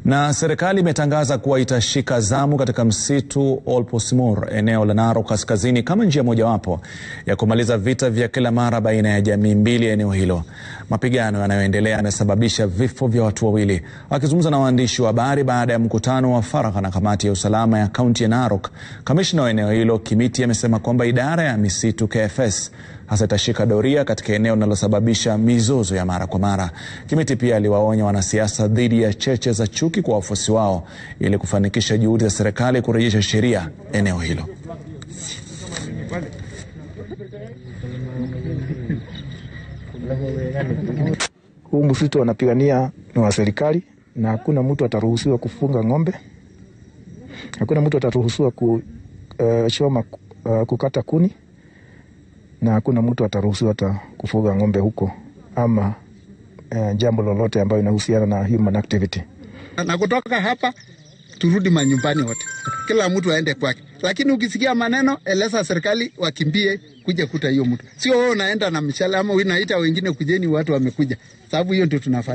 Na serikali imetangaza kuwa itashika zamu katika msitu Olposmur eneo la Narok kaskazini kama njia mojawapo ya kumaliza vita vya kila mara baina ya jamii mbili ya eneo hilo. Mapigano yanayoendelea yamesababisha vifo vya watu wawili. Akizungumza na waandishi wa habari baada ya mkutano wa faragha na kamati ya usalama ya kaunti ya Narok, kamishna wa eneo hilo Kimiti amesema kwamba idara ya misitu KFS hasa itashika doria katika eneo linalosababisha mizozo ya mara kwa mara. Kimiti pia aliwaonya wanasiasa dhidi ya cheche za chuki kwa wafuasi wao ili kufanikisha juhudi za serikali kurejesha sheria eneo hilo. Huu msitu wanapigania ni wa serikali na hakuna mtu ataruhusiwa kufunga ng'ombe, hakuna mtu ataruhusiwa kuchoma uh, uh, kukata kuni na hakuna mtu ataruhusiwa hata kufuga ng'ombe huko ama uh, jambo lolote ambayo inahusiana na human activity. Na kutoka hapa turudi manyumbani wote, kila mtu aende kwake, lakini ukisikia maneno eleza serikali wakimbie kuja kuta hiyo mtu, sio wewe unaenda na mshale ama unaita wengine kujeni, watu wamekuja, sababu hiyo ndio tunafanya.